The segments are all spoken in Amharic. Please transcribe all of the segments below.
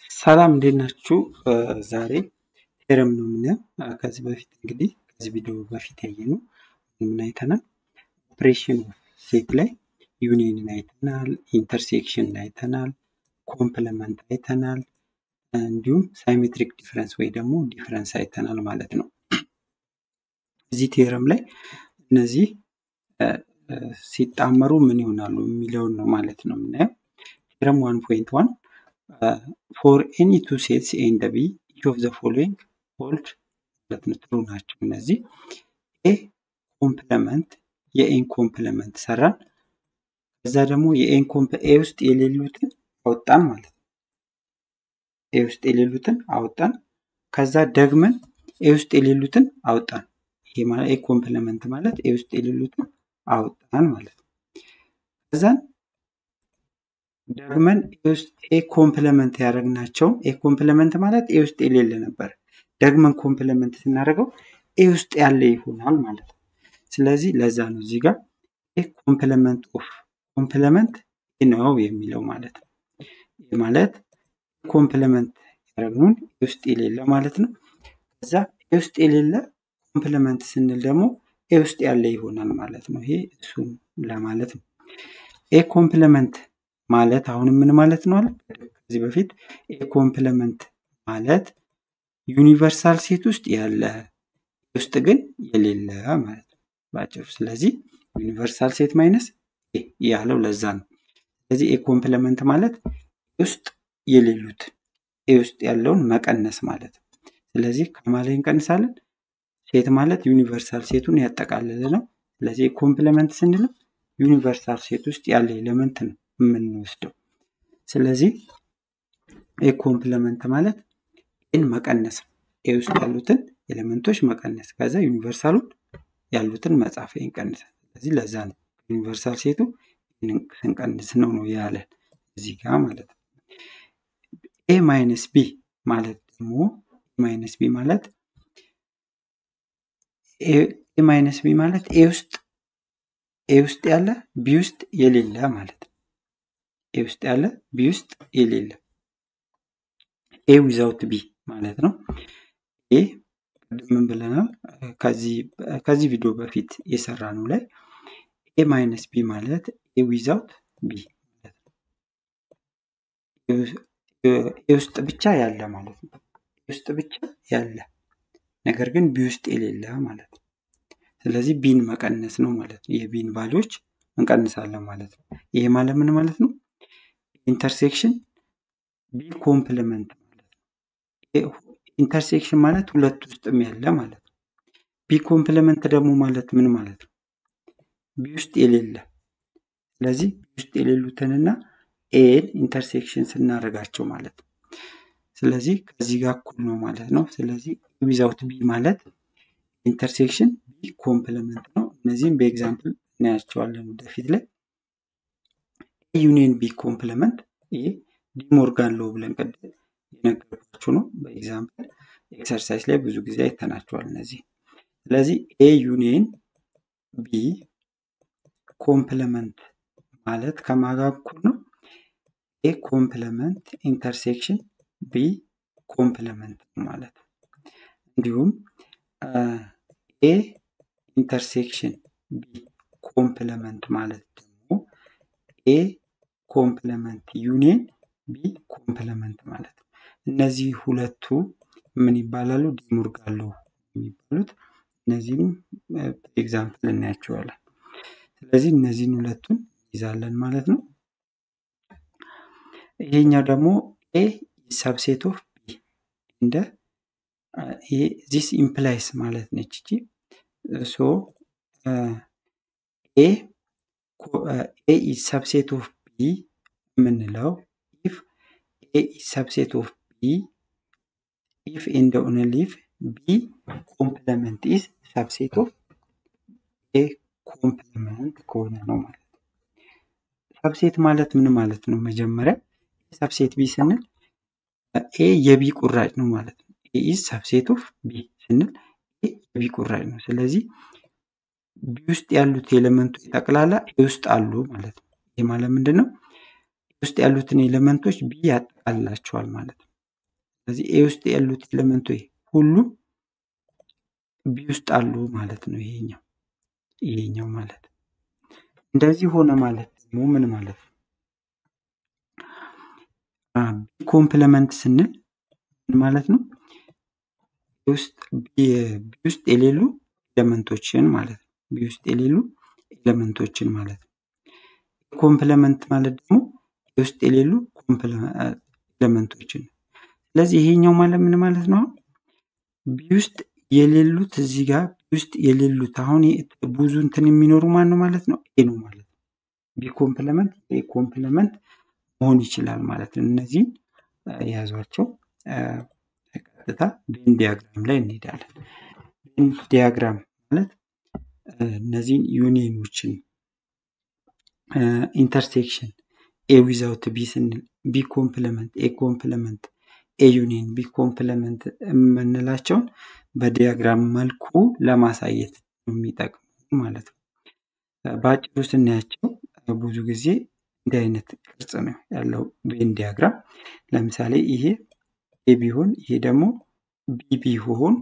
ሰላም እንዴት ናችሁ? ዛሬ ቴረም ነው የምናየው። ከዚህ በፊት እንግዲህ ከዚህ ቪዲዮ በፊት ያየነው ምን አይተናል? ኦፕሬሽን ሴት ላይ ዩኒየንን አይተናል፣ ኢንተርሴክሽን አይተናል፣ ኮምፕለመንት አይተናል፣ እንዲሁም ሳይሜትሪክ ዲፍረንስ ወይ ደግሞ ዲፍረንስ አይተናል ማለት ነው። እዚህ ቴረም ላይ እነዚህ ሲጣመሩ ምን ይሆናሉ የሚለውን ነው ማለት ነው የምናየው። ቴረም ዋን ፖይንት ዋን ፎር ኤኒ ቱ ሴትስ ኤንድ ቢ ኢች ኦፍ ዘ ፎሎዊንግ ሆልድ ማለት ነው ትሩ ናቸው እነዚህ ኤ ኮምፕለመንት የኤን ኮምፕለመንት ሰራን ከዛ ደግሞ የኤን ኤ ውስጥ የሌሉትን አወጣን ማለት ነው ኤ ውስጥ የሌሉትን አወጣን ከዛ ደግመን ኤ ውስጥ የሌሉትን አወጣን ይሄ ማለት ኤ ኮምፕለመንት ማለት ኤ ውስጥ የሌሉትን አወጣን ማለት ነው ከዛን ደግመን ኤ ኮምፕለመንት ያደረግናቸው ኤ ኮምፕለመንት ማለት ኤ ውስጥ የሌለ ነበር። ደግመን ኮምፕለመንት ስናደርገው ኤ ውስጥ ያለ ይሆናል ማለት ነው። ስለዚህ ለዛ ነው እዚህ ጋር ኤ ኮምፕለመንት ኦፍ ኮምፕለመንት ነው የሚለው ማለት ነው። ይህ ማለት ኮምፕለመንት ያደረግነውን ኤ ውስጥ የሌለ ማለት ነው። ከዛ ኤ ውስጥ የሌለ ኮምፕለመንት ስንል ደግሞ ኤ ውስጥ ያለ ይሆናል ማለት ነው። ይሄ እሱን ለማለት ነው። ኤ ኮምፕለመንት ማለት አሁንም ምን ማለት ነው አለ ከዚህ በፊት ኤ ኮምፕለመንት ማለት ዩኒቨርሳል ሴት ውስጥ ያለ ውስጥ ግን የሌለ ማለት ነው ባጭሩ። ስለዚህ ዩኒቨርሳል ሴት ማይነስ ኤ ያለው ለዛ ነው። ስለዚህ ኤ ኮምፕለመንት ማለት ውስጥ የሌሉት ኤ ውስጥ ያለውን መቀነስ ማለት ነው። ስለዚህ ከማላይ እንቀንሳለን። ሴት ማለት ዩኒቨርሳል ሴቱን ያጠቃልል ነው። ስለዚህ ኮምፕለመንት ስንልም ዩኒቨርሳል ሴት ውስጥ ያለ ኤሌመንት ነው የምንወስደው። ስለዚህ ኤ ኮምፕለመንት ማለት ኤን መቀነስ ነው። ኤ ውስጥ ያሉትን ኤሌመንቶች መቀነስ፣ ከዛ ዩኒቨርሳሉን ያሉትን መጻፍ ይንቀንሳል። ስለዚህ ለዛ ነው ዩኒቨርሳል ሴቱ ስንቀንስ ነው ነው ያለን እዚህ ጋር ማለት ነው። ኤ ማይነስ ቢ ማለት ደግሞ ማይነስ ቢ ማለት ኤ ማይነስ ቢ ማለት ኤ ውስጥ ኤ ውስጥ ያለ ቢ ውስጥ የሌለ ማለት ነው። ኤ ውስጥ ያለ ቢ ውስጥ የሌለ ኤ ዊዛውት ቢ ማለት ነው። ኤ ምን ብለናል? ከዚህ ቪዲዮ በፊት የሰራ ነው ላይ ኤ ማይነስ ቢ ማለት ኤ ዊዛውት ቢ ማለት ነው። ኤ ውስጥ ብቻ ያለ ማለት ነው። ኤ ውስጥ ብቻ ያለ ነገር ግን ቢ ውስጥ የሌለ ማለት ነው። ስለዚህ ቢን መቀነስ ነው ማለት ነው። የቢን ቫሊዎች እንቀንሳለን ማለት ነው። ይሄ ማለት ምን ማለት ነው? ኢንተርሴክሽን ቢ ኮምፕሊመንት ማለት ነው። ኢንተርሴክሽን ማለት ሁለት ውስጥም ያለ ማለት ነው። ቢ ኮምፕሊመንት ደግሞ ማለት ምን ማለት ነው? ቢ ውስጥ የሌለ ስለዚህ ቢ ውስጥ የሌሉትንና ኤን ኢንተርሴክሽን ስናደርጋቸው ማለት ነው። ስለዚህ ከዚህ ጋር እኩል ነው ማለት ነው። ስለዚህ ዊዛውት ቢ ማለት ኢንተርሴክሽን ቢ ኮምፕሊመንት ነው። እነዚህም በኤግዛምፕል እናያቸዋለን ወደፊት ላይ ዩኒየን ቢ ኮምፕሊመንት ይሄ ዲሞርጋን ሎ ብለን ቅድም የነገርኳችሁ ነው። በኤግዛምፕል ኤክሰርሳይዝ ላይ ብዙ ጊዜ አይተናቸዋል እነዚህ። ስለዚህ ኤ ዩኒየን ቢ ኮምፕሊመንት ማለት ከማጋ እኩል ነው። ኤ ኮምፕሊመንት ኢንተርሴክሽን ቢ ኮምፕሊመንት ማለት ነው። እንዲሁም ኤ ኢንተርሴክሽን ቢ ኮምፕሊመንት ማለት ደግሞ ኤ ኮምፕሊመንት ዩኒየን ቢ ኮምፕሊመንት ማለት ነው። እነዚህ ሁለቱ ምን ይባላሉ? ዲሞርጋን ሎው የሚባሉት እነዚህም ኤግዛምፕል እናያቸዋለን። ስለዚህ እነዚህን ሁለቱን ይዛለን ማለት ነው። ይሄኛው ደግሞ ኤ ሰብሴት ኦፍ ቢ እንደ ዚስ ኢምፕላይስ ማለት ነች እቺ ሶ ኤ ኤ ኢዝ ሰብሴት ኦፍ ቢ የምንለው ኢፍ ኤ ኢዝ ሰብሴት ኦፍ ቢ ኢፍ ኤንድ ኦንሊ ኢፍ ቢ ኮምፕለመንት ኢዝ ሰብሴት ኦፍ ኤ ኮምፕለመንት ከሆነ ነው ማለት ነው። ሰብሴት ማለት ምን ማለት ነው? መጀመሪያ ሰብሴት ቢ ስንል ኤ የቢ ቁራጭ ነው ማለት ነው። ኤ ኢዝ ሰብሴት ኦፍ ቢ ስንል ኤ የቢ ቁራጭ ነው። ስለዚህ ቢ ውስጥ ያሉት ኤሌመንቶች ጠቅላላ ኤ ውስጥ አሉ ማለት ነው። ይህ ማለት ምንድን ነው? ውስጥ ያሉትን ኤሌመንቶች ቢ ያጠቃልላቸዋል ማለት ነው። ስለዚህ ኤ ውስጥ ያሉት ኤሌመንቶች ሁሉም ቢ ውስጥ አሉ ማለት ነው። ይሄኛው ይሄኛው ማለት እንደዚህ ሆነ ማለት ደግሞ ምን ማለት ነው? ቢ ኮምፕለመንት ስንል ምን ማለት ነው? ቢ ውስጥ የሌሉ ኤሌመንቶችን ማለት ነው። ቢ ውስጥ የሌሉ ኤሌመንቶችን ማለት ነው። ኮምፕለመንት ማለት ደግሞ ውስጥ የሌሉ ኤሌመንቶችን ስለዚህ ይሄኛው ማለት ምን ማለት ነው? ቢ ውስጥ የሌሉት እዚህ ጋር ቢ ውስጥ የሌሉት አሁን ብዙ እንትን የሚኖሩ ማን ነው ማለት ነው? ኤ ነው ማለት ነው። ቢ ኮምፕለመንት ኤ ኮምፕለመንት መሆን ይችላል ማለት ነው። እነዚህን የያዟቸው ቀጥታ ቬን ዲያግራም ላይ እንሄዳለን። ቬን ዲያግራም ማለት እነዚህን ዩኒየኖችን ኢንተርሴክሽን ኤ ዊዛውት ቢ ስንል ቢ ኮምፕለመንት ኤ ኮምፕለመንት ኤ ዩኒየን ቢ ኮምፕለመንት የምንላቸውን በዲያግራም መልኩ ለማሳየት የሚጠቅሙ ማለት ነው። በአጭሩ ስናያቸው ብዙ ጊዜ እንዲህ አይነት ቅርጽ ነው ያለው ቬን ዲያግራም። ለምሳሌ ይሄ ኤ ቢሆን ይሄ ደግሞ ቢ ቢሆን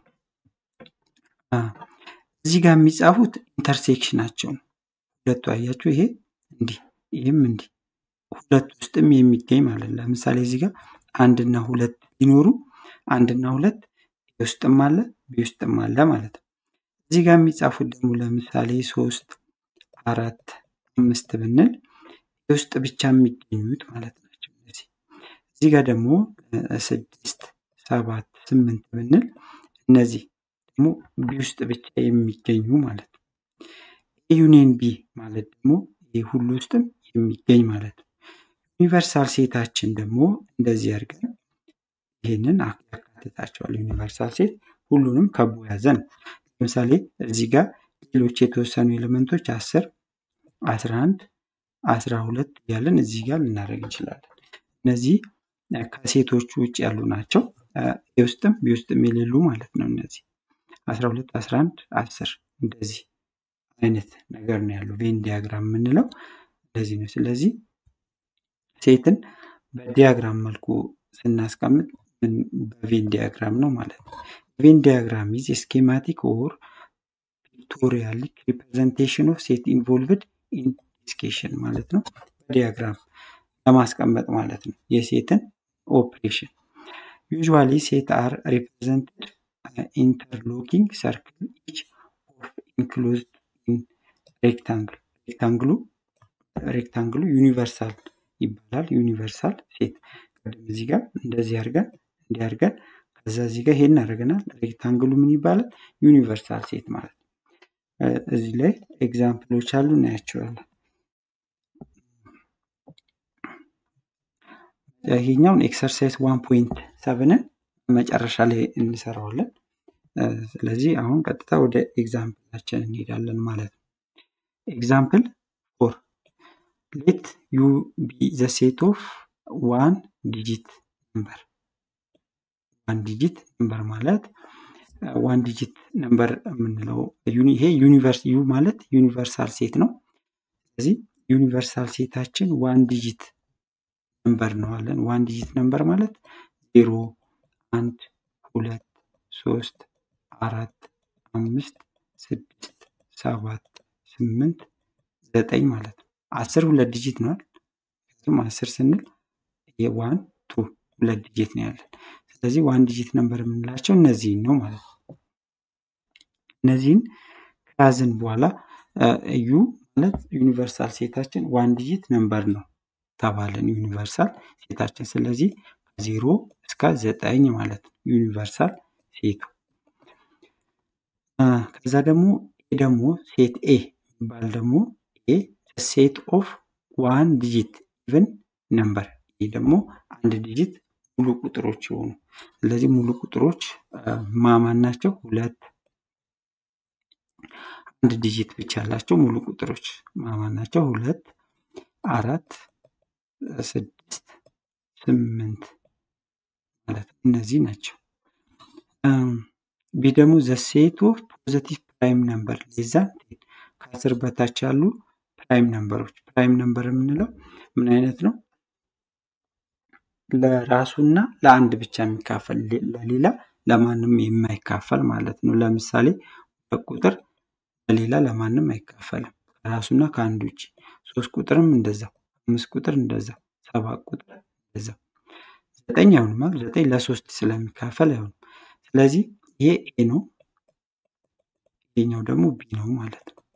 እዚህ ጋር የሚጻፉት ኢንተርሴክሽናቸው ነው። ሁለቱ አያችሁ፣ ይሄ እንዲህ ይህም እንዲህ ሁለት ውስጥም የሚገኝ ማለት ነው። ለምሳሌ እዚህ ጋር አንድና ሁለት ቢኖሩ አንድና ሁለት ውስጥም አለ ቢ ውስጥም አለ ማለት ነው። እዚህ ጋር የሚጻፉት ደግሞ ለምሳሌ ሶስት አራት አምስት ብንል ውስጥ ብቻ የሚገኙት ማለት ናቸው። እነዚህ እዚህ ጋር ደግሞ ስድስት ሰባት ስምንት ብንል እነዚህ ደግሞ ቢ ውስጥ ብቻ የሚገኙ ማለት ነው። ዩኒየን ቢ ማለት ደግሞ ይህ ሁሉ ውስጥም የሚገኝ ማለት ነው። ዩኒቨርሳል ሴታችን ደግሞ እንደዚህ አድርገን ይህንን ያካትታቸዋል። ዩኒቨርሳል ሴት ሁሉንም ከቦ ያዘ ነው። ለምሳሌ እዚህ ጋር ሌሎች የተወሰኑ ኤሌመንቶች አስር አስራ አንድ አስራ ሁለት እያለን እዚህ ጋር ልናደርግ እንችላለን። እነዚህ ከሴቶቹ ውጭ ያሉ ናቸው። የውስጥም ቢውስጥም የሌሉ ማለት ነው። እነዚህ አስራ ሁለት አስራ አንድ አስር እንደዚህ አይነት ነገር ነው ያለው። ቬን ዲያግራም የምንለው እንደዚህ ነው። ስለዚህ ሴትን በዲያግራም መልኩ ስናስቀምጥ በቬን ዲያግራም ነው ማለት ነው። ቬን ዲያግራም ኢዝ ስኬማቲክ ኦር ፒክቶሪያሊክ ሪፕሬዘንቴሽን ኦፍ ሴት ኢንቮልቭድ ኢን ዲስኬሽን ማለት ነው። በዲያግራም ለማስቀመጥ ማለት ነው የሴትን ኦፕሬሽን ዩዥዋሊ ሴት አር ሪፕሬዘንትድ ኢንተርሎኪንግ ሰርክል ኢች ኦፍ ኢንክሎዝድ ኢን ሬክታንግል ሬክታንግሉ ሬክታንግሉ ዩኒቨርሳል ይባላል። ዩኒቨርሳል ሴት ቅድም እዚህ ጋር እንደዚህ አድርገን እንዲህ አድርገን ከዛ እዚህ ጋር ይሄን አድርገናል። ሬክታንግሉ ምን ይባላል? ዩኒቨርሳል ሴት ማለት ነው። እዚህ ላይ ኤግዛምፕሎች አሉ እናያቸዋለን። ይሄኛውን ኤክሰርሳይዝ ዋን ፖይንት ሰብንን መጨረሻ ላይ እንሰራዋለን። ስለዚህ አሁን ቀጥታ ወደ ኤግዛምፕላችን እንሄዳለን ማለት ነው። ኤግዛምፕል ፎር ሌት ዩ ቢ ዘ ሴት ኦፍ ዋን ዲጂት ነምበር ዋን ዲጂት ነምበር ማለት ዋን ዲጂት ነምበር የምንለው ይሄ ዩኒቨርስ ዩ ማለት ዩኒቨርሳል ሴት ነው። ስለዚህ ዩኒቨርሳል ሴታችን ዋን ዲጂት ነምበር ነዋለን። ዋን ዲጂት ነምበር ማለት ዜሮ፣ አንድ፣ ሁለት፣ ሶስት፣ አራት፣ አምስት፣ ስድስት፣ ሰባት፣ ስምንት፣ ዘጠኝ ማለት ነው። አስር ሁለት ዲጂት ነዋል። ምክንያቱም አስር ስንል የዋን ቱ ሁለት ዲጂት ነው ያለን። ስለዚህ ዋን ዲጂት ነምበር የምንላቸው እነዚህን ነው ማለት ነው። እነዚህን ከያዝን በኋላ ዩ ማለት ዩኒቨርሳል ሴታችን ዋን ዲጂት ነምበር ነው ተባለን ዩኒቨርሳል ሴታችን። ስለዚህ ከዜሮ እስከ ዘጠኝ ማለት ነው ዩኒቨርሳል ሴቱ። ከዛ ደግሞ ኤ ደግሞ ሴት ኤ የሚባል ደግሞ ኤ ሴት ኦፍ ዋን ዲጂት ኢቨን ነምበር ይህ ደግሞ አንድ ዲጂት ሙሉ ቁጥሮች የሆኑ ስለዚህ ሙሉ ቁጥሮች ማማን ናቸው? ሁለት አንድ ዲጂት ብቻ ያላቸው ሙሉ ቁጥሮች ማማን ናቸው? ሁለት አራት ስድስት ስምንት ማለት እነዚህ ናቸው። ቢ ደግሞ ዘ ሴት ኦፍ ፖዘቲቭ ፕራይም ነምበር ሌዛ ከአስር በታች ያሉ ፕራይም ነምበሮች ፕራይም ነምበር የምንለው ምን አይነት ነው? ለራሱና ለአንድ ብቻ የሚካፈል ለሌላ ለማንም የማይካፈል ማለት ነው። ለምሳሌ ሁለት ቁጥር ለሌላ ለማንም አይካፈልም ከራሱና ከአንድ ውጭ። ሶስት ቁጥርም እንደዛው፣ አምስት ቁጥር እንደዛው፣ ሰባት ቁጥር እንደዛው። ዘጠኝ አይሆንም ማለት ዘጠኝ ለሶስት ስለሚካፈል አይሆንም። ስለዚህ ይሄ ኤ ነው፣ ይሄኛው ደግሞ ቢ ነው ማለት ነው።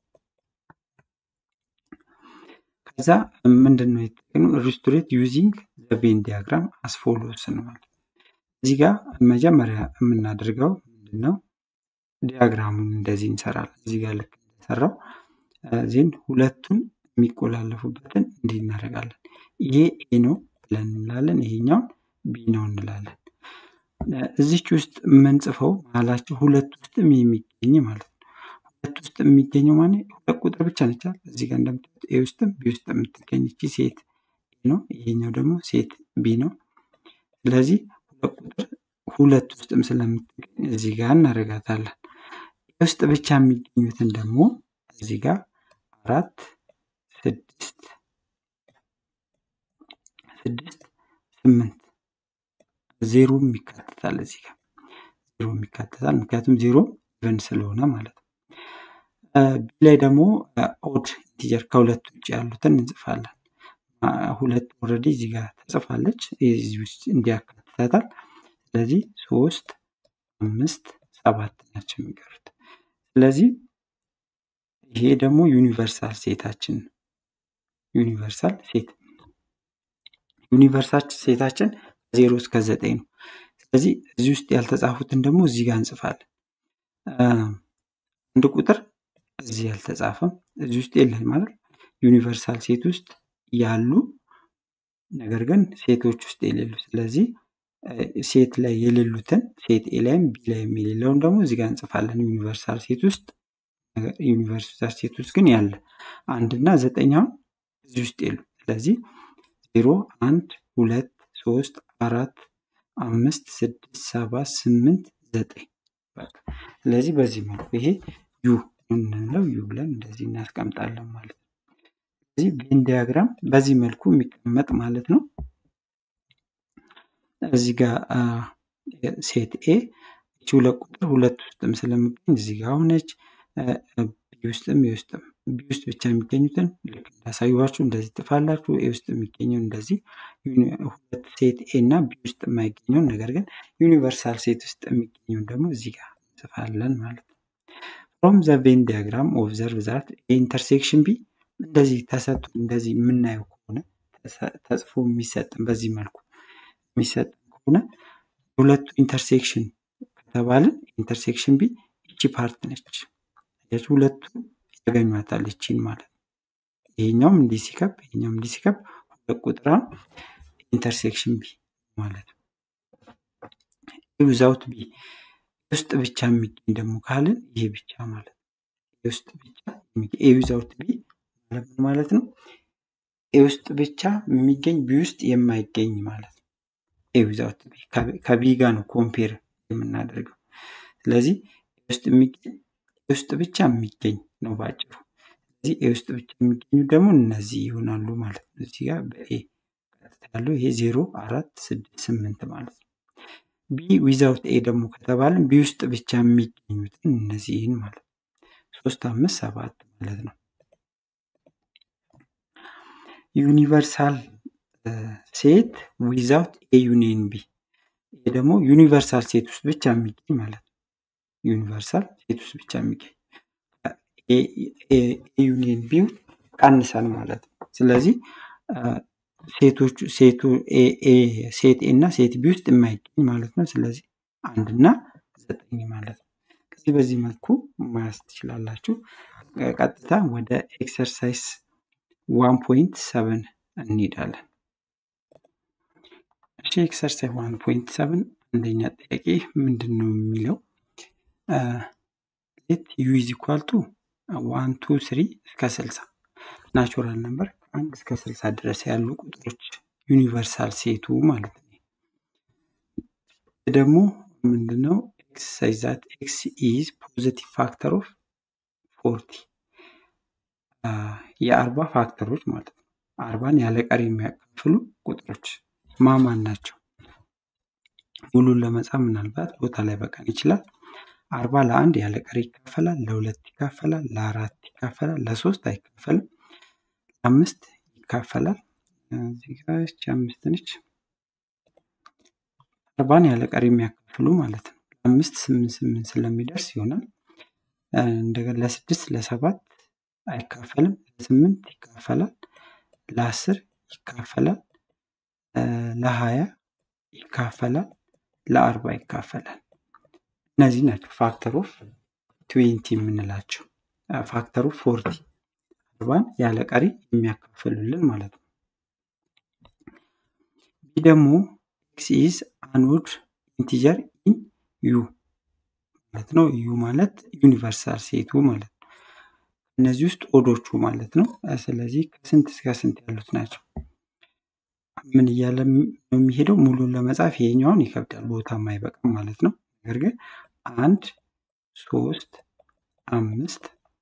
ከዛ ምንድን ነው የተጠቀምነው? ሪስቶሬት ዩዚንግ ዘ ቬን ዲያግራም አስ ፎሎውስ ነው ማለት እዚህ ጋር መጀመሪያ የምናደርገው ምንድን ነው? ዲያግራሙን እንደዚህ እንሰራለን። እዚህ ጋር ልክ እንደሰራው ዜን ሁለቱን የሚቆላለፉበትን እንዲህ እናደርጋለን። ይሄ ኤ ነው ብለን እንላለን፣ ይሄኛውን ቢ ነው እንላለን። እዚች ውስጥ የምንጽፈው መሀላቸው ሁለት ውስጥም የሚገኝ ማለት ነው። ሁለት ውስጥ የሚገኘው ማለት ሁለት ቁጥር ብቻ ነች። እዚህ ጋር እንደምታዩት ኤ ውስጥም ቢ ውስጥ የምትገኝ እቺ ሴት ኤ ነው፣ ይሄኛው ደግሞ ሴት ቢ ነው። ስለዚህ ሁለት ቁጥር ሁለት ውስጥም ስለምትገኝ እዚህ ጋር እናደርጋታለን። ውስጥ ብቻ የሚገኙትን ደግሞ እዚህ ጋር አራት ስድስት ስድስት ስምንት ዜሮም ይካተታል። እዚህ ጋር ዜሮም ይካተታል፣ ምክንያቱም ዜሮ ኢቨን ስለሆነ ማለት ነው። ቢ ላይ ደግሞ ኦድ ኢንቲጀር ከሁለት ውጭ ያሉትን እንጽፋለን። ሁለት ኦልሬዲ እዚህ ጋር ተጽፋለች፣ እዚህ ውስጥ እንዲያካትታታል። ስለዚህ ሶስት አምስት ሰባት ናቸው የሚቀሩት። ስለዚህ ይሄ ደግሞ ዩኒቨርሳል ሴታችን ነው። ዩኒቨርሳል ሴት ዩኒቨርሳል ሴታችን ዜሮ እስከ ዘጠኝ ነው። ስለዚህ እዚህ ውስጥ ያልተጻፉትን ደግሞ እዚህ ጋር እንጽፋለን። አንድ ቁጥር እዚህ ያልተጻፈም እዚህ ውስጥ የለም ማለት ዩኒቨርሳል ሴት ውስጥ ያሉ ነገር ግን ሴቶች ውስጥ የሌሉ ስለዚህ ሴት ላይ የሌሉትን ሴት ኤ ላይም ቢ ላይም የሌለውን ደግሞ እዚህ ጋር እንጽፋለን። ዩኒቨርሳል ሴት ውስጥ ዩኒቨርሳል ሴት ውስጥ ግን ያለ አንድ እና ዘጠኛውን እዚህ ውስጥ የሉ። ስለዚህ ዜሮ አንድ ሁለት ሶስት አራት አምስት ስድስት ሰባት ስምንት ዘጠኝ ስለዚህ በዚህ መልኩ ይሄ ዩ የምንለው ዩ ብለን እንደዚህ እናስቀምጣለን ማለት ነው። ስለዚህ ቬን ዲያግራም በዚህ መልኩ የሚቀመጥ ማለት ነው። እዚህ ጋር ሴት ኤ እቺ ሁለት ቁጥር ሁለት ውስጥም ስለሚገኝ እዚህ ጋር ሆነች። ቢ ውስጥም ኤ ውስጥም ቢ ውስጥ ብቻ የሚገኙትን ልክ እንዳሳዩዋችሁ እንደዚህ ጥፋላችሁ። ኤ ውስጥ የሚገኘው እንደዚህ ሁለት ሴት ኤ እና ቢ ውስጥ የማይገኘውን ነገር ግን ዩኒቨርሳል ሴት ውስጥ የሚገኘውን ደግሞ እዚህ ጋር እንጽፋለን ማለት ነው። ፍሮም ዘ ቬን ዲያግራም ኦብዘርቭ ዛት ኢንተርሴክሽን ቢ እንደዚህ ተሰጥቶ እንደዚህ የምናየው ከሆነ ተጽፎ የሚሰጥን በዚህ መልኩ የሚሰጥን ከሆነ ሁለቱ ኢንተርሴክሽን ከተባልን ኢንተርሴክሽን ቢ እቺ ፓርት ነች። ሁለቱ ያገኟታል እቺን ማለት ነው። ይሄኛውም እንዲህ ሲከብ ይሄኛውም እንዲህ ሲከብ ሁለት ቁጥራን ኢንተርሴክሽን ቢ ማለት ነው። ዊዛውት ቢ ውስጥ ብቻ የሚገኝ ደግሞ ካልን ይሄ ብቻ ማለት ነው። ውስጥ ብቻ ኤ ዊዛውት ቢ ማለት ማለት ነው። ኤ ውስጥ ብቻ የሚገኝ ቢ ውስጥ የማይገኝ ማለት ነው። ኤ ዊዛውት ቢ ከቢ ጋር ነው ኮምፔር የምናደርገው። ስለዚህ ውስጥ የሚገኝ ውስጥ ብቻ የሚገኝ ነው ባጭሩ። ስለዚህ ኤ ውስጥ ብቻ የሚገኙ ደግሞ እነዚህ ይሆናሉ ማለት ነው። እዚህ ጋር በኤ ቀጥታ ያለው ይሄ ዜሮ አራት ስድስት ስምንት ማለት ነው። ቢ ዊዛውት ኤ ደግሞ ከተባለን ቢ ውስጥ ብቻ የሚገኙትን እነዚህን ማለት ነው። ሶስት አምስት ሰባት ማለት ነው። ዩኒቨርሳል ሴት ዊዛውት ኤ ዩኒየን ቢ ይሄ ደግሞ ዩኒቨርሳል ሴት ውስጥ ብቻ የሚገኝ ማለት ነው። ዩኒቨርሳል ሴት ውስጥ ብቻ የሚገኝ ዩኒየን ቢ ቀንሰን ማለት ነው። ስለዚህ ሴቶቹ ሴቱ ሴት ኤ እና ሴት ቢ ውስጥ የማይገኝ ማለት ነው። ስለዚህ አንድ እና ዘጠኝ ማለት ነው። ከዚህ በዚህ መልኩ ማያዝ ትችላላችሁ። ቀጥታ ወደ ኤክሰርሳይዝ ዋን ፖይንት ሰቨን እንሄዳለን። እሺ ኤክሰርሳይዝ ዋን ፖይንት ሰቨን አንደኛ ጥያቄ ምንድን ነው የሚለው ሌት ዩ ኢዝ ኢኳል ቱ ዋን ቱ ስሪ እስከ ስልሳ ናቹራል ነምበር ከአንድ እስከ ስልሳ ድረስ ያሉ ቁጥሮች ዩኒቨርሳል ሴቱ ማለት ነው። ደግሞ ምንድነው ኤክሰርሳይዝ ዛት ኤክስ ኢዝ ፖዚቲቭ ፋክተር ኦፍ ፎርቲ የአርባ ፋክተሮች ማለት ነው። አርባን ያለ ቀሪ የሚያካፍሉ ቁጥሮች ማማን ናቸው? ሙሉን ለመጻፍ ምናልባት ቦታ ላይ በቀን ይችላል። አርባ ለአንድ ያለ ቀሪ ይካፈላል፣ ለሁለት ይካፈላል፣ ለአራት ይካፈላል፣ ለሶስት አይካፈልም፣ ለአምስት ይካፈላል። እዚህ ጋር ይህች አምስት ነች። አርባን ያለ ቀሪ የሚያካፍሉ ማለት ነው። ለአምስት ስምንት ስምንት ስለሚደርስ ይሆናል። እንደገና ለስድስት ለሰባት አይካፈልም፣ ለስምንት ይካፈላል፣ ለአስር ይካፈላል፣ ለሀያ ይካፈላል፣ ለአርባ ይካፈላል። እነዚህ ናቸው ፋክተር ኦፍ ትዌንቲ የምንላቸው። ፋክተር ኦፍ ፎርቲ አርባን ያለ ቀሪ የሚያካፍሉልን ማለት ነው። ይህ ደግሞ ኤክስ ኢዝ አንኦድ ኢንቲጀር ኢን ዩ ማለት ነው። ዩ ማለት ዩኒቨርሳል ሴቱ ማለት ነው። እነዚህ ውስጥ ኦዶቹ ማለት ነው። ስለዚህ ከስንት እስከ ስንት ያሉት ናቸው? ምን እያለ ነው የሚሄደው? ሙሉን ለመጻፍ ይሄኛውን ይከብዳል፣ ቦታም አይበቃም ማለት ነው። ነገር ግን አንድ ሶስት አምስት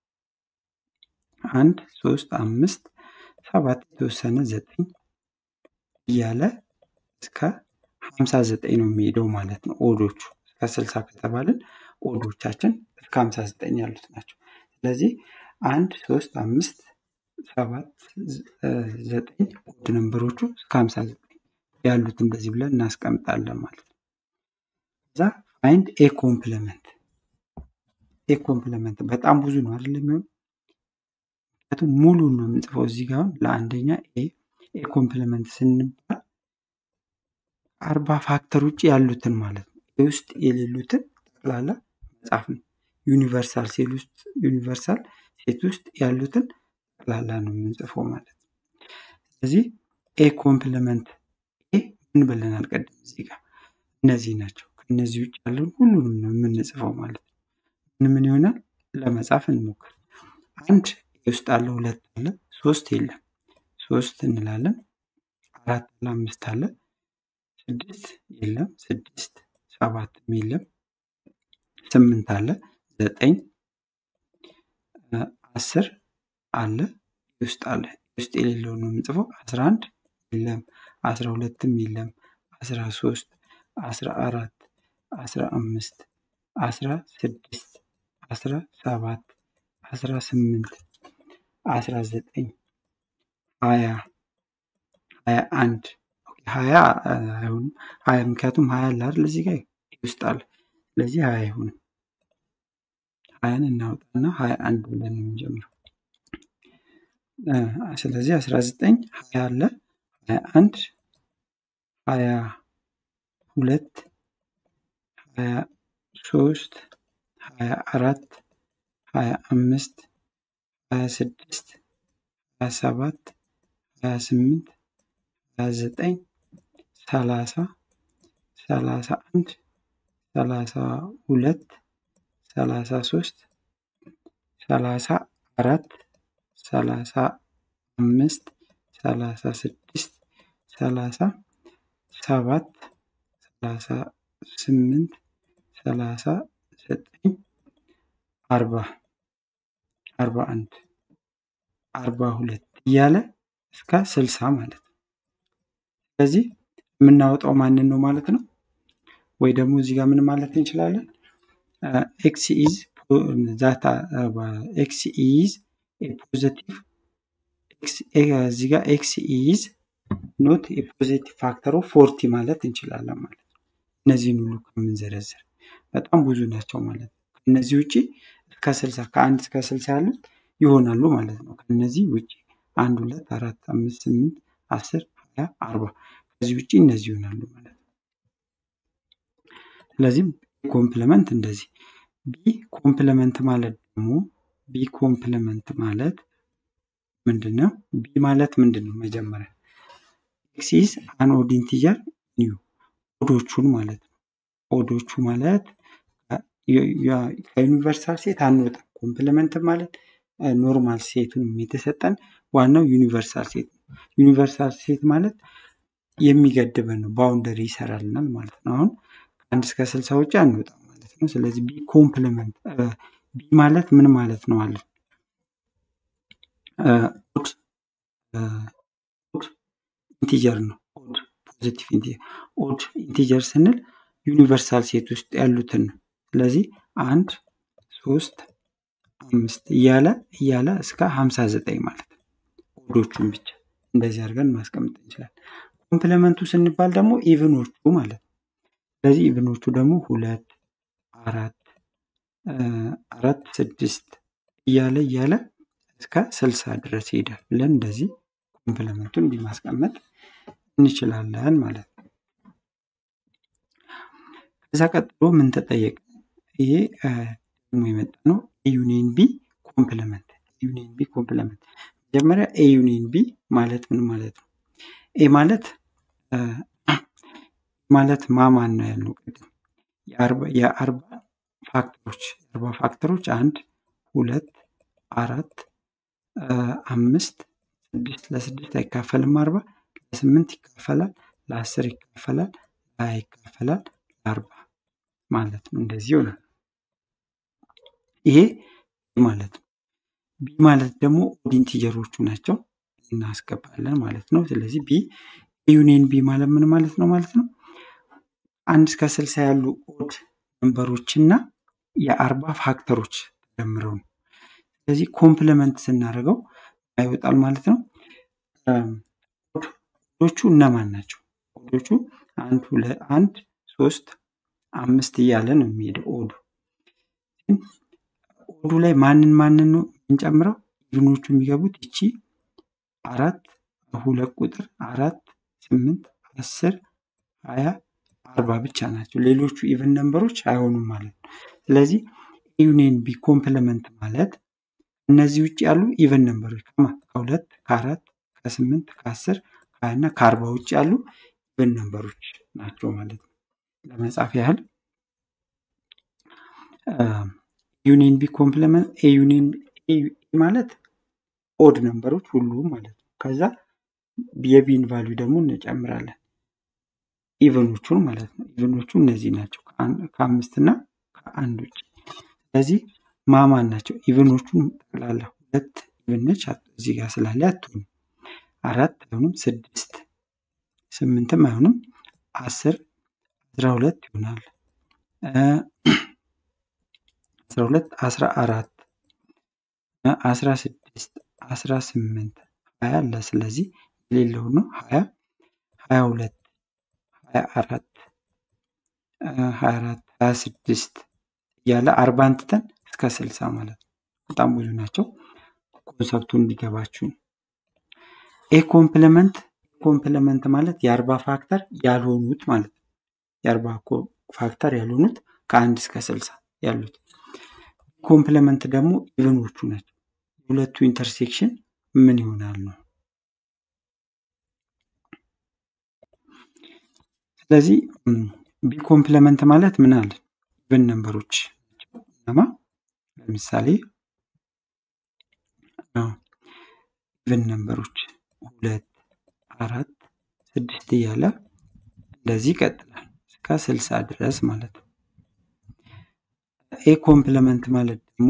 አንድ ሶስት አምስት ሰባት የተወሰነ ዘጠኝ እያለ እስከ ሀምሳ ዘጠኝ ነው የሚሄደው ማለት ነው። ኦዶቹ እስከ ስልሳ ከተባልን ኦዶቻችን እስከ ሀምሳ ዘጠኝ ያሉት ናቸው። ስለዚህ አንድ ሶስት አምስት ሰባት ዘጠኝ ኦድ ነንበሮቹ እስከ ሀምሳ ዘጠኝ ያሉት እንደዚህ ብለን እናስቀምጣለን ማለት ነው። እዛ ፋይንድ ኤ ኮምፕለመንት ኤ ኮምፕለመንት በጣም ብዙ ነው አይደል የሚሆን ምክንያቱም ሙሉ ነው የምንጽፈው እዚህ ጋር ለአንደኛ ኤ ኤ ኮምፕለመንት ስንባል አርባ ፋክተር ውጭ ያሉትን ማለት ነው ኤ ውስጥ የሌሉትን ጠቅላላ መጻፍ ነው ዩኒቨርሳል ሴል ውስጥ ዩኒቨርሳል ሴት ውስጥ ያሉትን ጠቅላላ ነው የምንጽፈው ማለት ነው ስለዚህ ኤ ኮምፕለመንት ኤ ምን ብለናል ቀደም እዚህ ጋር እነዚህ ናቸው ከእነዚህ ውጭ ያለውን ሁሉንም ነው የምንጽፈው ማለት ነው ምን ምን ይሆናል ለመጻፍ እንሞክር አንድ ውስጥ አለ ሁለት አለ ሶስት የለም ሶስት እንላለን አራት አለ አምስት አለ ስድስት የለም ስድስት ሰባትም የለም ስምንት አለ ዘጠኝ አስር አለ ውስጥ አለ ውስጥ የሌለው ነው የምንጽፈው አስራ አንድ የለም አስራ ሁለትም የለም አስራ ሶስት አስራ አራት አስራ አምስት አስራ ስድስት አስራ ሰባት አስራ ስምንት አስራ ዘጠኝ ሀያ ሀያ አንድ ሀያ አይሆንም ሀያ ምክንያቱም ሀያ አለ አይደል እዚህ ጋር ውስጥ አለ ስለዚህ ሀያ አይሆንም ሀያን እናውጣና ሀያ አንድ ብለን ነው የምንጀምረው ስለዚህ አስራ ዘጠኝ ሀያ አለ ሀያ አንድ ሀያ ሁለት ሀያ ሶስት ሀያ አራት ሀያ አምስት ሀያ ስድስት ሀያ ሰባት ሀያ ስምንት ሀያ ዘጠኝ ሰላሳ ሰላሳ አንድ ሰላሳ ሁለት ሰላሳ ሶስት ሰላሳ አራት ሰላሳ አምስት ሰላሳ ስድስት ሰላሳ ሰባት ሰላሳ ስምንት ሰላሳ ዘጠኝ አርባ አርባ አንድ አርባ ሁለት እያለ እስከ ስልሳ ማለት ነው ስለዚህ የምናወጣው ማንን ነው ማለት ነው ወይ ደግሞ እዚህ ጋር ምን ማለት እንችላለን ኤክስ ኢዝ ዛታ ኤክስ ኢዝ ፖዘቲቭ እዚህ ጋር ኤክስ ኢዝ ኖት የፖዚቲቭ ፋክተር ኦፍ ፎርቲ ማለት እንችላለን ማለት ነው እነዚህን ሁሉ ከምንዘረዝር በጣም ብዙ ናቸው ማለት ነው ከእነዚህ ውጭ እስከ ስልሳ ከአንድ እስከ ስልሳ ያሉት ይሆናሉ ማለት ነው ከእነዚህ ውጭ አንድ ሁለት አራት አምስት ስምንት አስር ሀያ አርባ ከዚህ ውጭ እነዚህ ይሆናሉ ማለት ነው ስለዚህ ኮምፕለመንት እንደዚህ ቢ ኮምፕለመንት ማለት ደግሞ ቢ ኮምፕለመንት ማለት ምንድን ነው ቢ ማለት ምንድን ነው መጀመሪያ ኤክስ ኢዝ አን ኦድ ኢንቲጀር ኒው ኦዶቹን ማለት ነው ኦዶቹ ማለት ከዩኒቨርሳል ሴት አንወጣም ኮምፕለመንት ማለት ኖርማል ሴቱን የተሰጠን ዋናው ዩኒቨርሳል ሴት ነው ዩኒቨርሳል ሴት ማለት የሚገድበን ነው ባውንደሪ ይሰራልናል ማለት ነው አሁን ከአንድ እስከ ስልሳ ውጭ አንወጣም ማለት ነው ስለዚህ ቢ ኮምፕለመንት ቢ ማለት ምን ማለት ነው አለ ኦድ ኦድ ኢንቲጀር ነው ኦድ ፖዚቲቭ ኦድ ኢንቲጀር ስንል ዩኒቨርሳል ሴት ውስጥ ያሉትን ነው። ስለዚህ አንድ ሶስት አምስት እያለ እያለ እስከ ሀምሳ ዘጠኝ ማለት ነው። ኦዶቹን ብቻ እንደዚህ አድርገን ማስቀመጥ እንችላለን። ኮምፕለመንቱ ስንባል ደግሞ ኢቭኖቹ ማለት ነው። ስለዚህ ኢቭኖቹ ደግሞ ሁለት አራት አራት ስድስት እያለ እያለ እስከ ስልሳ ድረስ ይሄዳል ብለን እንደዚህ ኮምፕለመንቱን እንዲህ ማስቀመጥ እንችላለን ማለት ነው። ከዛ ቀጥሎ ምን ተጠየቅ? ይሄ ደግሞ የመጣ ነው ዩኒየን ቢ ኮምፕለመንት ዩኒየን ቢ ኮምፕለመንት። መጀመሪያ ኤ ዩኒየን ቢ ማለት ምን ማለት ነው? ኤ ማለት ማለት ማማን ነው ያልነው ቅድም የአርባ ፋክተሮች የአርባ ፋክተሮች አንድ ሁለት አራት አምስት ስድስት ለስድስት አይካፈልም አርባ ለስምንት ይካፈላል ለአስር ይካፈላል ለሀያ ይካፈላል ለአርባ ማለት ነው። እንደዚህ ይሆናል። ይሄ ማለት ነው። ቢ ማለት ደግሞ ኦድ ኢንቲጀሮቹ ናቸው እናስገባለን ማለት ነው። ስለዚህ ቢ ዩኒየን ቢ ማለት ምን ማለት ነው ማለት ነው? አንድ እስከ ስልሳ ያሉ ኦድ ነንበሮች እና የአርባ ፋክተሮች ተደምረው ነው። ስለዚህ ኮምፕለመንት ስናደርገው ይወጣል ማለት ነው። ኦዶቹ እነማን ናቸው? ኦዶቹ አንድ ሁለት አንድ ሶስት አምስት እያለ ነው የሚሄደው ኦዱ። ኦዱ ላይ ማንን ማንን ነው የምንጨምረው? ኢቭኖቹ የሚገቡት ይቺ አራት ሁለት ቁጥር አራት ስምንት አስር ሀያ አርባ ብቻ ናቸው። ሌሎቹ ኢቨን ነንበሮች አይሆኑም ማለት ነው። ስለዚህ ዩኒየን ቢ ኮምፕለመንት ማለት እነዚህ ውጭ ያሉ ኢቨን ነንበሮች ከሁለት ከአራት ከስምንት ከአስር ከሀያ እና ከአርባ ውጭ ያሉ ኢቨን ነንበሮች ናቸው ማለት ነው። ለመጻፍ ያህል ዩኒየን ቢ ኮምፕለመንት ኤ ዩኒየን ማለት ኦድ ነንበሮች ሁሉም ማለት ነው። ከዛ የቢን ቫሊዩ ደግሞ እንጨምራለን ኢቨኖቹን ማለት ነው። ኢቨኖቹ እነዚህ ናቸው ከአምስት እና ከአንድ ውጭ። ስለዚህ ማማን ናቸው ኢቨኖቹን ጠቅላላ ሁለት ኢቨን ነች እዚህ ጋር ስላለ አትሆንም። አራት አይሆንም፣ ስድስት ስምንትም አይሆንም፣ አስር አስራ ሁለት ይሆናል። አስራ ሁለት አስራ አራት አስራ ስድስት አስራ ስምንት ሀያ አለ። ስለዚህ የሌለው ነው ሀያ ሀያ ሁለት ሀያ አራት ሀያ አራት ሀያ ስድስት እያለ አርባን ትተን እስከ ስልሳ ማለት ነው። በጣም ብዙ ናቸው። ኮንሰፕቱ እንዲገባችሁ ኤ ኮምፕለመንት ኮምፕለመንት ማለት የአርባ ፋክተር ያልሆኑት ማለት ነው። የአርባ ፋክተር ያልሆኑት ከአንድ እስከ ስልሳ ያሉት ኮምፕለመንት ደግሞ ኢቨኖቹ ናቸው። የሁለቱ ኢንተርሴክሽን ምን ይሆናል ነው። ስለዚህ ቢ ኮምፕለመንት ማለት ምን አለ? ኢቨን ነንበሮች ናማ ለምሳሌ ኢቨን ነንበሮች ሁለት አራት ስድስት እያለ እንደዚህ ይቀጥላል እስከ ስልሳ ድረስ ማለት ነው። ኤ ኮምፕለመንት ማለት ደግሞ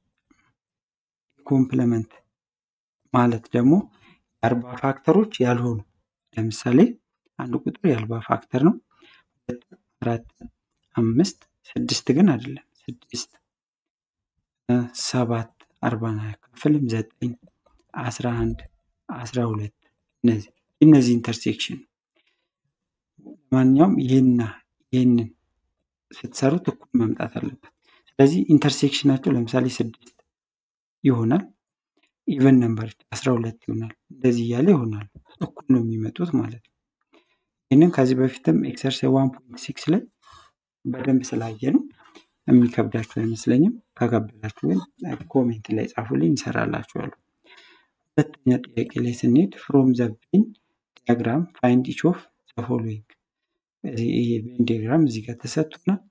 ኮምፕለመንት ማለት ደግሞ የአርባ ፋክተሮች ያልሆኑ ለምሳሌ አንድ ቁጥር የአርባ ፋክተር ነው። ሁለት አራት አምስት ስድስት ግን አይደለም። ስድስት ሰባት አርባን አያካፍልም። ዘጠኝ አስራ አንድ አስራ ሁለት እነዚህ እነዚህ ኢንተርሴክሽን ለማንኛውም ይህና ይህንን ስትሰሩት እኩል መምጣት አለበት። ስለዚህ ኢንተርሴክሽናቸው ለምሳሌ ስድስት ይሆናል። ኢቨን ነምበር አስራ ሁለት ይሆናል። እንደዚህ እያለ ይሆናል። እኩል ነው የሚመጡት ማለት ነው። ይህንን ከዚህ በፊትም ኤክሰርሳይዝ ዋን ፖይንት ሲክስ ላይ በደንብ ስላየ ነው የሚከብዳችሁ አይመስለኝም። ከከበዳችሁ ግን ኮሜንት ላይ ጻፉልኝ፣ ይሰራላችኋሉ። ሁለተኛ ጥያቄ ላይ ስንሄድ ፍሮም ዘ ቬን ዲያግራም ፋይንድ ኢች ኦፍ ዘ ፎሎዊንግ። ይሄ ቬን ዲያግራም እዚህ ጋር ተሰጥቶናል።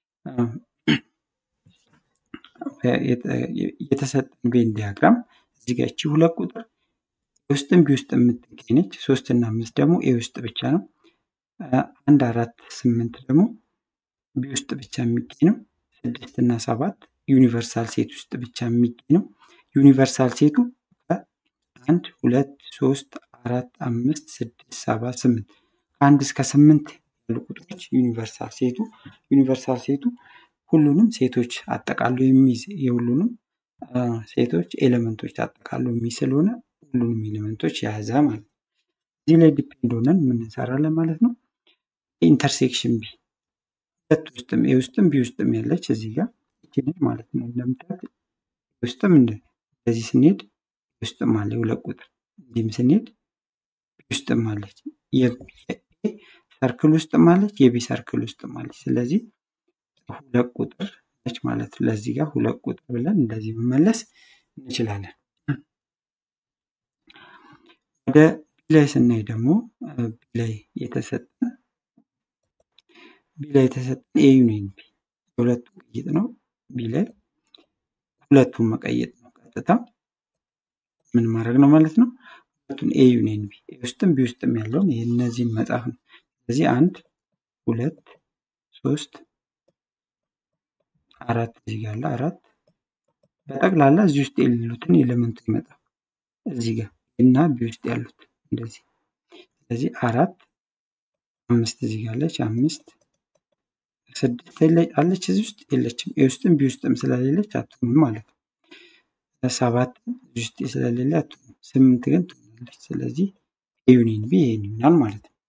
የተሰጠን ቬን ዲያግራም እዚህ ጋር እቺ ሁለት ቁጥር ውስጥም ቢ ውስጥ የምትገኝ ነች። ሶስት እና አምስት ደግሞ ኤ ውስጥ ብቻ ነው። አንድ አራት ስምንት ደግሞ ቢ ውስጥ ብቻ የሚገኝ ነው። ስድስት እና ሰባት ዩኒቨርሳል ሴት ውስጥ ብቻ የሚገኝ ነው። ዩኒቨርሳል ሴቱ አንድ ሁለት ሶስት አራት አምስት ስድስት ሰባት ስምንት ከአንድ እስከ ስምንት ያሉ ቁጥሮች ዩኒቨርሳል ሴቱ ዩኒቨርሳል ሴቱ ሁሉንም ሴቶች አጠቃሎ የሚይዝ የሁሉንም ሴቶች ኤሌመንቶች አጠቃሎ የሚይዝ ስለሆነ ሁሉንም ኤሌመንቶች የያዘ ማለት ነው። እዚህ ላይ ዲፔንድ ሆነን ምን እንሰራለን ማለት ነው። ኢንተርሴክሽን ቢ ሁለት ውስጥም ኤ ውስጥም ቢ ውስጥም ያለች እዚህ ጋር ይችላል ማለት ነው። እንደምታዩት ውስጥም እንደዚህ ስንሄድ ውስጥም አለ ሁለት ቁጥር እንዲህም ስንሄድ ውስጥም አለች የኤ ሰርክል ውስጥም አለች የቢ ሰርክል ውስጥም አለች። ስለዚህ ሁለት ቁጥር ነች ማለት ነው። ለዚህ ጋር ሁለት ቁጥር ብለን እንደዚህ መመለስ እንችላለን። ወደ ቢ ላይ ስናይ ደግሞ ቢ ላይ የተሰጠን ቢ ላይ የተሰጠን ኤ ዩኒየን ቢ የሁለቱም ቅይጥ ነው። ቢ ላይ ሁለቱን መቀየጥ ነው ቀጥታ ምን ማድረግ ነው ማለት ነው። ሁለቱን ኤ ዩኒየን ቢ ኤ ውስጥም ቢ ውስጥም ያለውን ይህ እነዚህን መጻፍ ነው። ስለዚህ አንድ ሁለት ሶስት አራት እዚህ ጋር አለ አራት በጠቅላላ እዚህ ውስጥ የሌሉትን ኤሌመንቱ ይመጣል እዚህ ጋር እና ቢ ውስጥ ያሉት እንደዚህ ስለዚህ አራት አምስት እዚህ ጋር አለች አምስት ስድስት አለች እዚህ ውስጥ የለችም ኤ ውስጥም ቢ ውስጥም ስለሌለች አትሆንም ማለት ነው። ሰባት እዚህ ውስጥ ስለሌለ አትሆንም ስምንት ግን ትሆናለች። ስለዚህ ኤ ዩኒየን ቢ ይሄን ይሆናል ማለት ነው።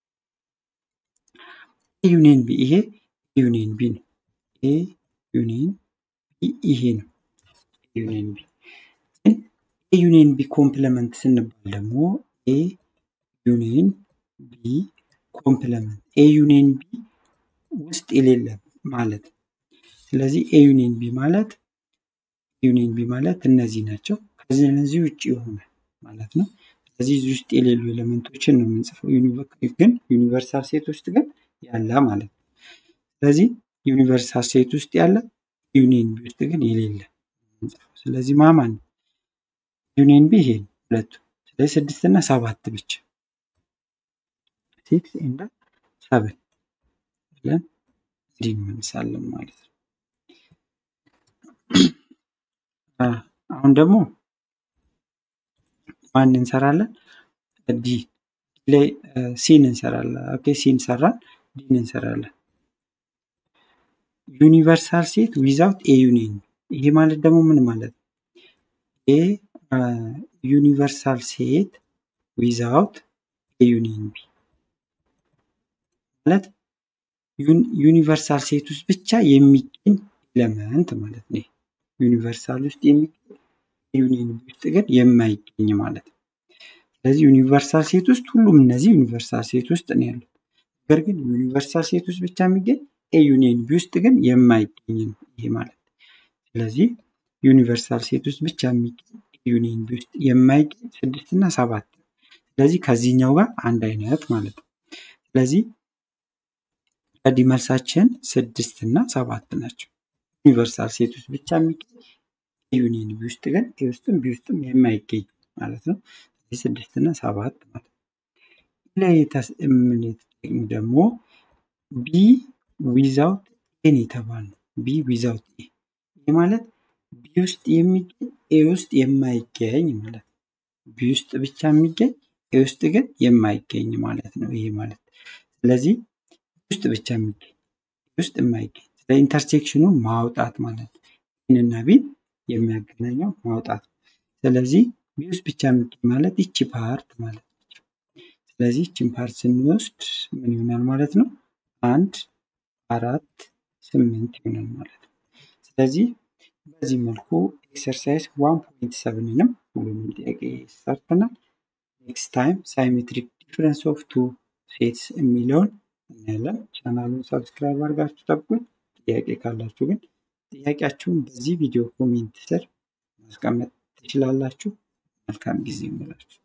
ኤ ዩኒየን ቢ ይሄ ኤ ዩኒየን ቢ ነው። ኤ ዩኒየን ቢ ይሄ ነው። ኤ ዩኒየን ቢ ግን ኤ ዩኒየን ቢ ኮምፕለመንት ስንባል ደግሞ ኤ ዩኒየን ቢ ኮምፕለመንት ኤ ዩኒየን ቢ ውስጥ የሌለ ማለት ነው። ስለዚህ ኤ ዩኒየን ቢ ማለት ዩኒየን ቢ ማለት እነዚህ ናቸው። ከዚህ እነዚህ ውጭ የሆነ ማለት ነው። ስለዚህ እዚህ ውስጥ የሌሉ ኤሌመንቶችን ነው የምንጽፈው። ግን ዩኒቨርሳል ሴት ውስጥ ግን ያለ ማለት ነው። ስለዚህ ዩኒቨርሳል ሴት ውስጥ ያለ ዩኒየን ቢ ውስጥ ግን የሌለ ስለዚህ ማማን ነው ዩኒየን ቢ ይሄ ሁለቱ። ስለዚህ ስድስት እና ሰባት ብቻ ሲክስ ኤንድ ሰብን ብለን እንዲህ እንመልሳለን ማለት ነው። አሁን ደግሞ ማን እንሰራለን? ዲ ላይ ሲን እንሰራለን። ኦኬ ሲን ሰራን፣ ዲን እንሰራለን። ዩኒቨርሳል ሴት ዊዛውት ኤ ዩኒየን ይሄ ማለት ደግሞ ምን ማለት ነው? ኤ ዩኒቨርሳል ሴት ዊዛውት ኤ ዩኒየን ቢ ማለት ዩኒቨርሳል ሴት ውስጥ ብቻ የሚገኝ ኤሌመንት ማለት ነው። ዩኒቨርሳል ውስጥ የሚገኝ ዩኒየን ቢ ውስጥ ግን የማይገኝ ማለት ነው። ስለዚህ ዩኒቨርሳል ሴት ውስጥ ሁሉም እነዚህ ዩኒቨርሳል ሴት ውስጥ ነው ያሉት። ነገር ግን ዩኒቨርሳል ሴት ውስጥ ብቻ የሚገኝ ኤ ዩኒየን ቢ ውስጥ ግን የማይገኝ ነው ይሄ ማለት ነው። ስለዚህ ዩኒቨርሳል ሴት ውስጥ ብቻ የሚገኝ ዩኒየን ቢ ውስጥ የማይገኝ ስድስት እና ሰባት ስለዚህ ከዚህኛው ጋር አንድ አይነት ማለት ነው። ስለዚህ ቀዲ መልሳችን ስድስት እና ሰባት ናቸው። ዩኒቨርሳል ሴት ውስጥ ብቻ የሚገኝ ዩኒየን ቢ ውስጥ ግን ኤ ውስጥም ቢ ውስጥም የማይገኝ ማለት ነው። ስድስት እና ሰባት ማለት ነው። ላይ የምንጠቅም ደግሞ ቢ ዊዛውት ኤን የተባል ነው። ቢ ዊዛውት ኤ ይህ ማለት ቢ ውስጥ የሚገኝ ኤ ውስጥ የማይገኝ ማለት ነው። ቢ ውስጥ ብቻ የሚገኝ ኤ ውስጥ ግን የማይገኝ ማለት ነው። ይሄ ማለት ስለዚህ ውስጥ ብቻ የሚገኝ ውስጥ የማይገኝ ስለ ኢንተርሴክሽኑ ማውጣት ማለት ነው። ይህንና ቢን የሚያገናኘው ማውጣት ስለዚህ ቢ ውስጥ ብቻ የሚገኝ ማለት ይቺ ፓርት ማለት ነው። ስለዚህ ይቺን ፓርት ስንወስድ ምን ይሆናል ማለት ነው? አንድ አራት ስምንት ይሆናል ማለት ነው። ስለዚህ በዚህ መልኩ ኤክሰርሳይዝ ዋን ፖይንት ሰብንንም ሁሉንም ጥያቄ ሰርተናል። ኔክስት ታይም ሳይሜትሪክ ዲፍረንስ ኦፍ ቱ ሴትስ የሚለውን እናያለን። ቻናሉን ሰብስክራይብ አድርጋችሁ ጠብቁኝ። ጥያቄ ካላችሁ ግን ጥያቄያችሁን በዚህ ቪዲዮ ኮሜንት ስር ማስቀመጥ ትችላላችሁ። መልካም ጊዜ ይሁንላችሁ።